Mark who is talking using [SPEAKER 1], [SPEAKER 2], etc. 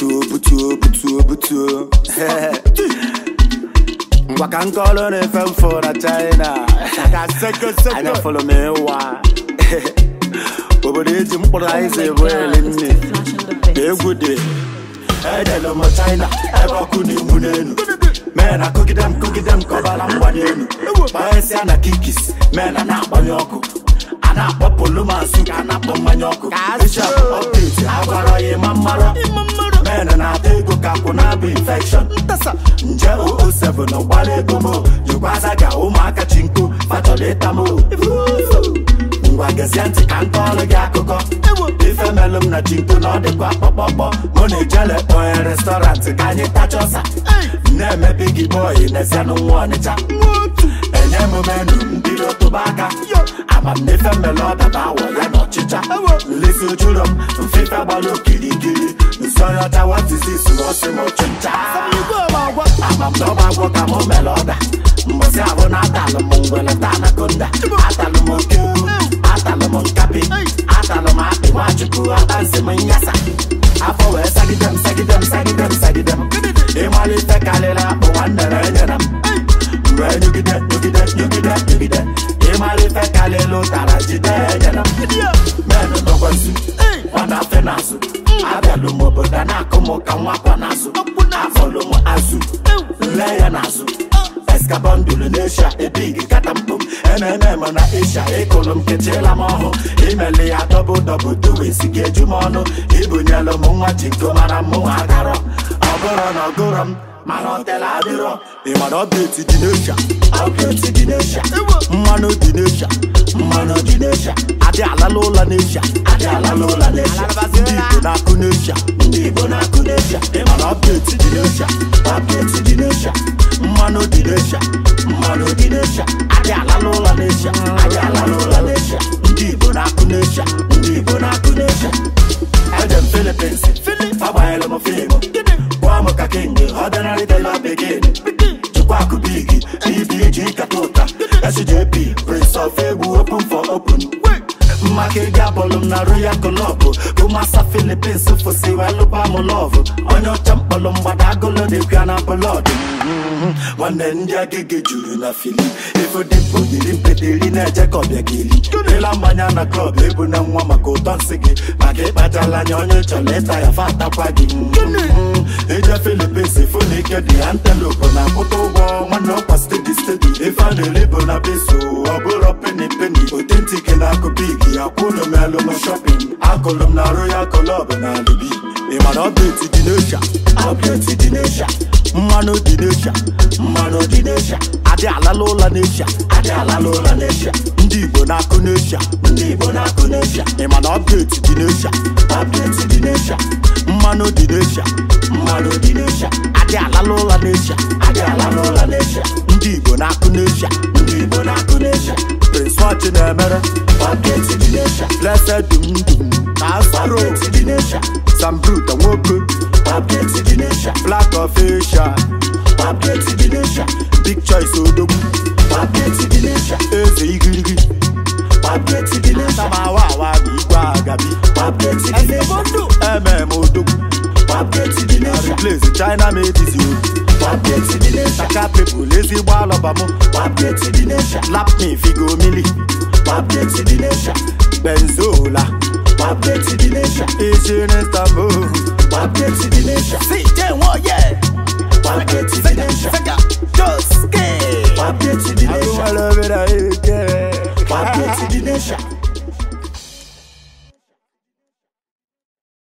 [SPEAKER 1] butuo butuo butuo butuo ngwa ka nkọlụ na-efe mfụ na china anya fụlụ m ịwa obodo eji mkpụrụ anyị bụ eli nne ka egwu dị ejelụ m china ebe ọkụ na-enwu n'elu mee na kogide m kogide m ka ọbara mgbanye elu kpaghesịa na kikis mee na na-agbanye ọkụ a na-akpọ polomasu ka a na-akpọ mmanya ọkụ bishop update agwara ya ịma mmarọ men na-ata ego ka kwụ na-abụ infection nje 007 ụgbara ego mo jikwaza ka ụmụaka chi nku fachọrọ ịta mo ngwa gezie ntị ka nke ọrụ gị akụkọ ife melụ m na chinko na ọ dịkwa kpọkpọkpọ mụ na ejele kpọnye restọrantị ka anyị tachọsa na-eme bigi bọyị n'ezianụ nwa ọnịcha enye m menu mbiri tụba aka amamnefe mmele ọdaba awọ ya na ọchịcha nlesi ojuro m mfefe gbara okirikiri nsọnyọcha watizis ọsị m ọchịcha amamdọba agwọ ka mụ mere ọda mbọsị ahụ na atalụ m ngwele ta anakonda atalụ m oke atalụ m nkapi atalụ m akpị nwachukwu atansi m nyasa afọ wee sagide m sagide m sagide m sagide m ịmalite karịrị akpụ nwanne na enyere m mgbe nyugide nyugide nyugide nyugide ịmalite karịrị ụtara jide enyere m menụ nọkwazi nwana afe n'azụ abịalụ m obodo a na-akụ m ka nwakwa n'azụ afọlụ m azụ nle ya n'azụ eskabọndụlụ n'eshia ebigi katampụ ememe na esha ịkụlụ m kechela m ọhụ imeli ya dọbụ dọbụ duwesi gị eju m ọnụ ibunyelụ m nwa jinko mara mụ agarọ ọ bụrụ na ọgụrọ m mana ọtela adịrọ ịmana ọbdeti dị n'esha ọbdeti dị n'esha mmanụ dị n'esha mmanụ dị n'esha adị alala ụlọ n'esha adị alala ụlọ n'esha ndị igbo na-akụ n'esha ndị igbo na-akụ n'esha ịmana ọbdeti dị n'esha ọbdeti dị n'esha mmanụ dị n'esha mmanụ dị n'esha adị alala ụlọ n'esha adị alala ụlọ n'esha ndị igbo na-akụ n'esha ndị igbo na-akụ n'esha eje m filipins agbanyela m fiimu gwa m ka king ọdịnarị dela begin jikwa akụ bigi bbg kata ụta sjp prince of egwu open for open maka ị ga-abọlụ m na royal club ụmasa filipins fụsiwa lụba m lọv onye ọcha mkpọrọ mgbada agụlụ dịkwa na bọlọd nwanne ndị agịgị juru na fili ifodimkpo yiri mpeteri na-eje ka ọbịa gị eli ịla mmanya na klọb ebu na nwa maka ụtọ nsị gị maka ịkpachala anya onye chọrọ ịta ya fa atakwa gị ije filipins fụ na ike dị antelope na akwụta ụgwọ nwanne ọkwa stedi stedi ife a na-eri bụ na beso ọ bụrụ peni peni otentik na akụ bigi akwụlụ m elu m shọpin akụlụ m na royal club na alibi ịmana ọbdeti dị n'esha ọbdeti dị n'esha mmanụ dị n'esha mmanụ dị n'esha adị alala ụlọ n'esha adị alala ụlọ n'esha ndị igbo na-akụ n'esha ndị igbo na-akụ n'esha ịmana ọbdeti dị n'esha ọbdeti dị n'esha mmanụ dị n'esha mmanụ dị n'esha adị alala ụlọ n'esha adị alala ụlọ n'esha ndị igbo na-akụ n'esha ndị igbo na-akụ n'esha prince nwachi na-emere ọbdeti dị n'esha blessed dum dum na asaro dị n'esha sambruta nwoke ọbdeti dị n'esha black of asia ọbdeti dị n'esha big choice odogwu ọbdeti dị n'esha eze igirigi ọbdeti dị n'esha tamawa awa bụ igwe agabi ọbdeti dị n'esha mm odogwu ọbdeti dị n'esha replace china medizi ọbdeti dị n'esha ka people ezigbo alọba mụ ọbdeti dị n'esha lap me figo mili ọbdeti dị n'esha benzola ọbdeti dị n'esha isi n'istanbul ọbdeti dị n'esha si jenwo ye ọbdeti dị n'esha joske ọbdeti dị n'esha ọbdeti dị n'esha